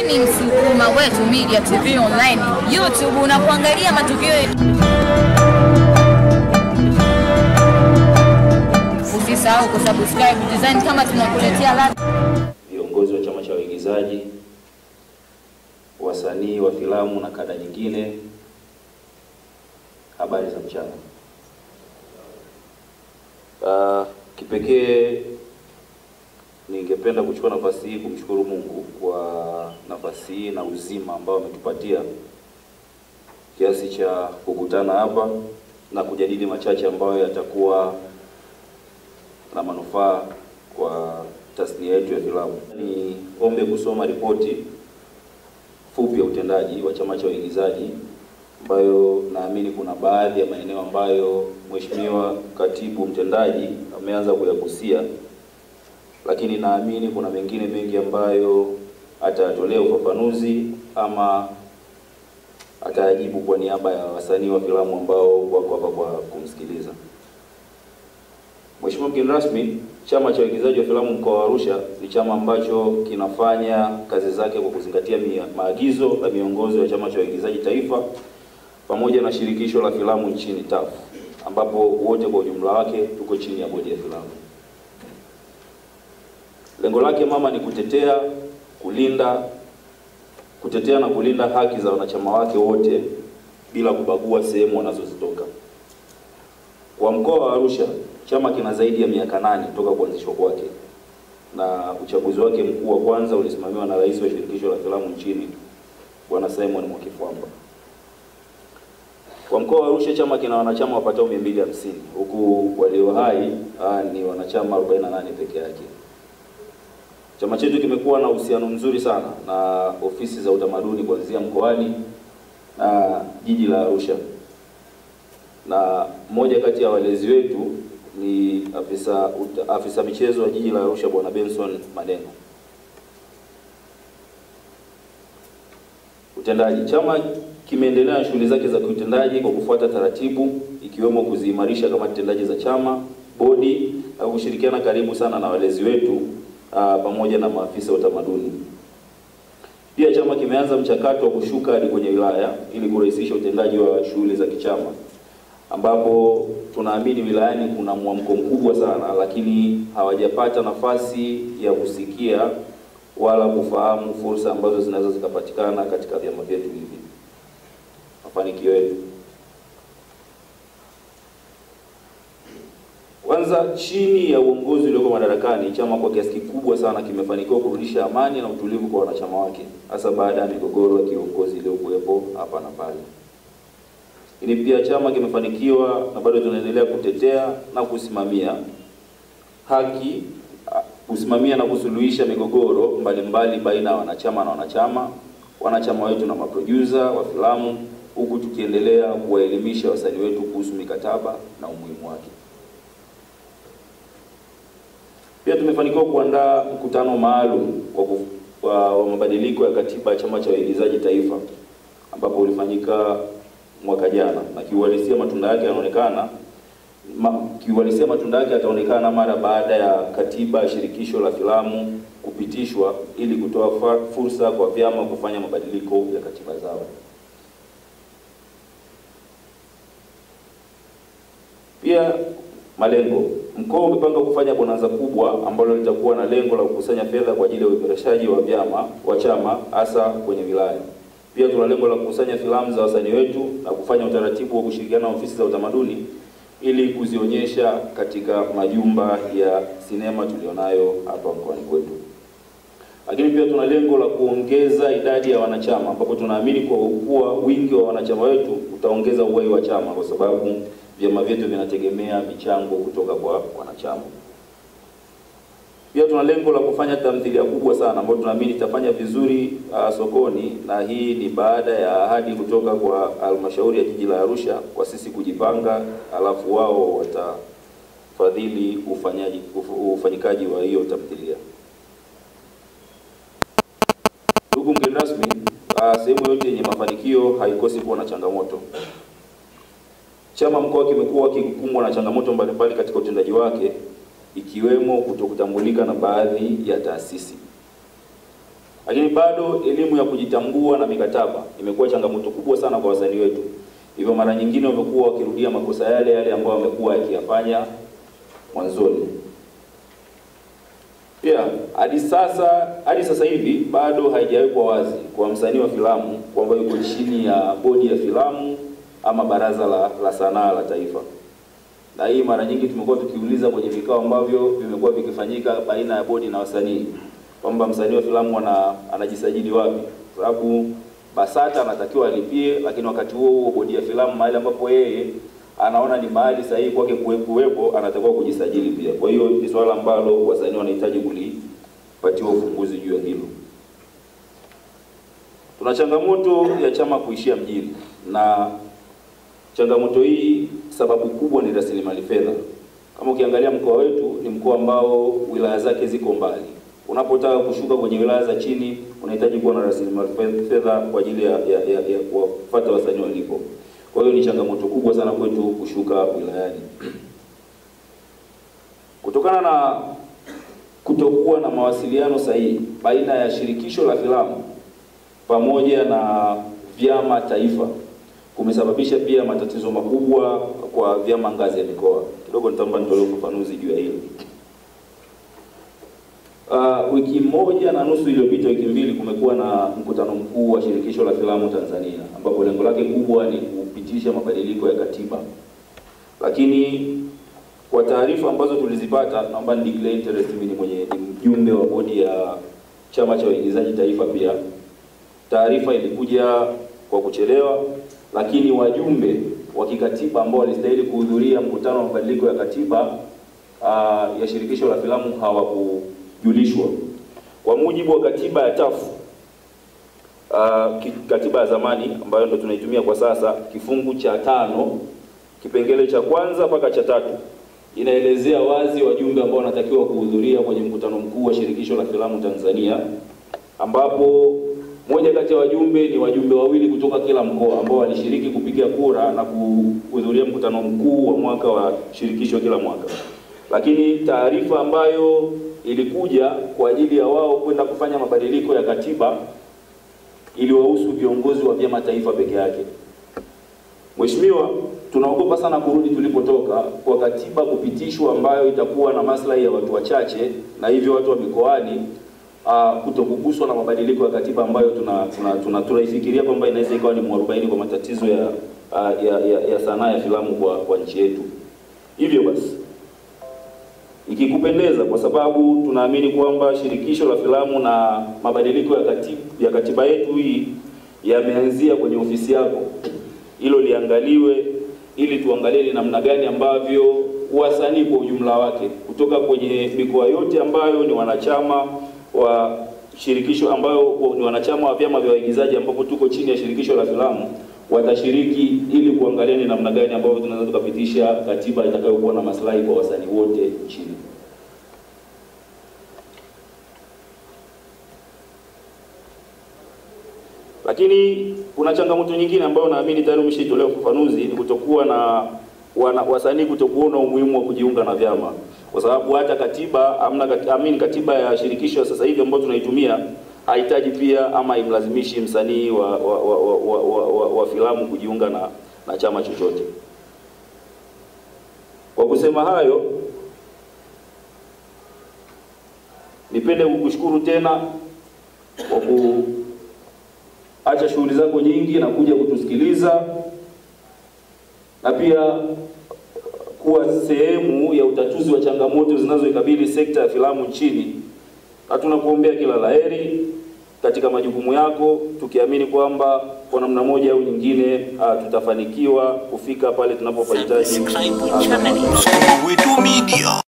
Hii ni Msukuma Wetu Media TV Online, YouTube unakuangalia matukio yetu. Usisahau kusubscribe design kama tunakuletea ladha viongozi wa chama cha waigizaji, wasanii wa filamu na kada nyingine. Habari za mchana. Uh, kipekee ningependa kuchukua nafasi hii kumshukuru Mungu kwa nafasi hii na uzima ambao ametupatia kiasi cha kukutana hapa na kujadili machache ambayo yatakuwa na manufaa kwa tasnia yetu ya filamu. Ni ombe kusoma ripoti fupi ya utendaji wa chama cha waigizaji ambayo naamini kuna baadhi ya maeneo ambayo Mheshimiwa Katibu Mtendaji ameanza kuyagusia, lakini naamini kuna mengine mengi ambayo atayatolea ufafanuzi ama atayajibu kwa niaba ya wasanii wa filamu ambao wako hapa kwa kumsikiliza. Mheshimiwa mgeni rasmi, chama cha waigizaji wa filamu mkoa wa Arusha ni chama ambacho kinafanya kazi zake kwa kuzingatia mia- maagizo na miongozo ya chama cha waigizaji taifa pamoja na shirikisho la filamu nchini TAF, ambapo wote kwa ujumla wake tuko chini ya bodi ya filamu. Lengo lake mama ni kutetea, kulinda, kutetea na kulinda haki za wanachama wake wote bila kubagua sehemu wanazozitoka. Kwa mkoa wa Arusha, chama kina zaidi ya miaka nane toka kuanzishwa kwake, na uchaguzi wake mkuu wa kwanza ulisimamiwa na rais wa shirikisho la filamu nchini Bwana Simon Mwakifwamba. Kwa mkoa wa Arusha, chama kina wanachama wapatao 250 huku walio hai ah, ni wanachama 48 peke yake. Chama chetu kimekuwa na uhusiano mzuri sana na ofisi za utamaduni kuanzia mkoani na jiji la Arusha na mmoja kati ya walezi wetu ni afisa uta, afisa michezo wa jiji la Arusha Bwana Benson Maneno. Utendaji. Chama kimeendelea na shughuli zake za kiutendaji kwa kufuata taratibu ikiwemo kuziimarisha kamati tendaji za chama, bodi na kushirikiana karibu sana na walezi wetu aa, pamoja na maafisa wa utamaduni. Pia chama kimeanza mchakato wa kushuka hadi kwenye wilaya ili kurahisisha utendaji wa shughuli za kichama ambapo tunaamini wilayani kuna mwamko mkubwa sana, lakini hawajapata nafasi ya kusikia wala kufahamu fursa ambazo zinaweza zikapatikana katika vyama vyetu hivi. Mafanikio yetu, kwanza, chini ya uongozi ulioko madarakani, chama kwa kiasi kikubwa sana kimefanikiwa kurudisha amani na utulivu kwa wanachama wake, hasa baada ya migogoro ya kiongozi iliyokuwepo hapa na pale. Lakini pia chama kimefanikiwa na bado tunaendelea kutetea na kusimamia haki, kusimamia na kusuluhisha migogoro mbalimbali baina ya wanachama na wanachama, wanachama wetu na maproducer wa filamu, huku tukiendelea kuwaelimisha wasanii wetu kuhusu mikataba na umuhimu wake. Pia tumefanikiwa kuandaa mkutano maalum wa, kuf- wa, wa mabadiliko ya katiba ya chama cha waigizaji taifa ambapo ulifanyika mwaka jana na kiuhalisia matunda yake yanaonekana ma, kiuhalisia matunda yake yataonekana mara baada ya katiba ya shirikisho la filamu kupitishwa ili kutoa fa, fursa kwa vyama kufanya mabadiliko ya katiba zao. Pia malengo, mkoa umepanga kufanya bonanza kubwa ambalo litakuwa na lengo la kukusanya fedha kwa ajili ya uimarishaji wa vyama wa chama hasa kwenye wilaya. Pia tuna lengo la kukusanya filamu za wasanii wetu na kufanya utaratibu wa kushirikiana na ofisi za utamaduni ili kuzionyesha katika majumba ya sinema tulionayo hapa mkoani kwetu. Lakini pia tuna lengo la kuongeza idadi ya wanachama, ambapo tunaamini kwa kuwa wingi wa wanachama wetu utaongeza uhai wa chama, kwa sababu vyama vyetu vinategemea michango kutoka kwa wanachama. Pia tuna lengo la kufanya tamthilia kubwa sana ambayo tunaamini itafanya vizuri uh, sokoni, na hii ni baada ya ahadi kutoka kwa halmashauri ya jiji la Arusha kwa sisi kujipanga, alafu wao watafadhili ufanyaji uf- ufanyikaji wa hiyo tamthilia. Ndugu mgeni rasmi, uh, sehemu yote yenye mafanikio haikosi kuwa na changamoto. Chama mkoa kimekuwa kikukumbwa na changamoto mbalimbali katika utendaji wake ikiwemo kutokutambulika na baadhi ya taasisi. Lakini bado elimu ya kujitambua na mikataba imekuwa changamoto kubwa sana kwa wasanii wetu, hivyo mara nyingine wamekuwa wakirudia makosa yale yale ambayo wamekuwa yakiyafanya mwanzoni. Pia hadi sasa hadi sasa hivi bado haijawekwa wazi kwa msanii wa filamu kwamba yuko chini ya bodi ya filamu ama baraza la, la sanaa la taifa. Na hii mara nyingi tumekuwa tukiuliza kwenye vikao ambavyo vimekuwa vikifanyika baina ya bodi na wasanii kwamba msanii wa filamu ana, anajisajili wapi, kwa sababu BASATA anatakiwa alipie, lakini wakati huo huo bodi ya filamu mahali ambapo yeye anaona ni mahali sahihi kwake kuwepo, anatakiwa kujisajili pia. Kwa hiyo ni swala ambalo wasanii wanahitaji kulipatiwa ufumbuzi juu ya hilo. Tuna changamoto ya chama kuishia mjini, na changamoto hii sababu kubwa ni rasilimali fedha. Kama ukiangalia mkoa wetu ni mkoa ambao wilaya zake ziko mbali. Unapotaka kushuka kwenye wilaya za chini, unahitaji kuwa na rasilimali fedha kwa ajili ya, ya, ya, ya kuwafuata wasanii walipo. Kwa hiyo ni changamoto kubwa sana kwetu kushuka wilayani. Kutokana na kutokuwa na mawasiliano sahihi baina ya shirikisho la filamu pamoja na vyama taifa kumesababisha pia matatizo makubwa kwa vyama ngazi ya mikoa. Kidogo nitaomba nitolee ufafanuzi juu ya hilo. Uh, wiki moja na nusu iliyopita, wiki mbili, kumekuwa na mkutano mkuu wa shirikisho la filamu Tanzania ambapo lengo lake kubwa ni kupitisha mabadiliko ya katiba, lakini kwa taarifa ambazo tulizipata, naomba ni declare interest, mimi ni mwenye ni mjumbe wa bodi ya chama cha waigizaji taifa. Pia taarifa ilikuja kwa kuchelewa, lakini wajumbe wa kikatiba ambao walistahili kuhudhuria mkutano wa mabadiliko ya katiba uh, ya shirikisho la filamu hawaku julishwa kwa mujibu wa katiba ya TAF uh, katiba ya zamani ambayo ndo tunaitumia kwa sasa, kifungu cha tano kipengele cha kwanza mpaka cha tatu inaelezea wazi wajumbe ambao wanatakiwa kuhudhuria kwenye mkutano mkuu wa shirikisho la filamu Tanzania, ambapo moja kati ya wajumbe ni wajumbe wawili kutoka kila mkoa ambao walishiriki kupiga kura na kuhudhuria mkutano mkuu wa mwaka wa shirikisho kila mwaka, lakini taarifa ambayo ilikuja kwa ajili ya wao kwenda kufanya mabadiliko ya katiba iliwahusu viongozi wa vyama taifa peke yake. Mheshimiwa, tunaogopa sana kurudi tulipotoka kwa katiba kupitishwa ambayo itakuwa na maslahi ya watu wachache na hivyo watu wa mikoani uh, kutokuguswa na mabadiliko ya katiba ambayo tunaifikiria tuna, tuna, tuna kwamba inaweza ikawa ni mwarobaini kwa matatizo ya, uh, ya, ya, ya sanaa ya filamu kwa, kwa nchi yetu. Hivyo basi ikikupendeza, kwa sababu tunaamini kwamba shirikisho la filamu na mabadiliko ya katiba, ya katiba yetu hii yameanzia kwenye ofisi yako, hilo liangaliwe, ili tuangalie ni namna gani ambavyo wasanii kwa ujumla wake kutoka kwenye mikoa yote ambayo ni wanachama wa shirikisho ambayo ni wanachama wa vyama vya waigizaji ambapo tuko chini ya shirikisho la filamu watashiriki ili kuangalia ni namna gani ambavyo tunaweza tukapitisha katiba itakayokuwa na maslahi kwa wasanii wote nchini. Lakini kuna changamoto nyingine ambayo naamini tayari umeshaitolea ufafanuzi, ni kutokuwa na wana, wasanii kutokuona umuhimu wa kujiunga na vyama, kwa sababu hata katiba amna kat, amini katiba ya shirikisho sasa hivi ambayo tunaitumia hahitaji pia ama imlazimishi msanii wa, wa, wa, wa, wa, wa, wa, wa filamu kujiunga na, na chama chochote. Kwa kusema hayo, nipende kukushukuru tena kwa kuacha shughuli zako nyingi na kuja kutusikiliza na pia kuwa sehemu ya utatuzi wa changamoto zinazoikabili sekta ya filamu nchini na tunakuombea kila laheri katika majukumu yako, tukiamini kwamba kwa namna moja au nyingine uh, tutafanikiwa kufika pale tunapopahitaji. Subscribe channel. Wetu Media.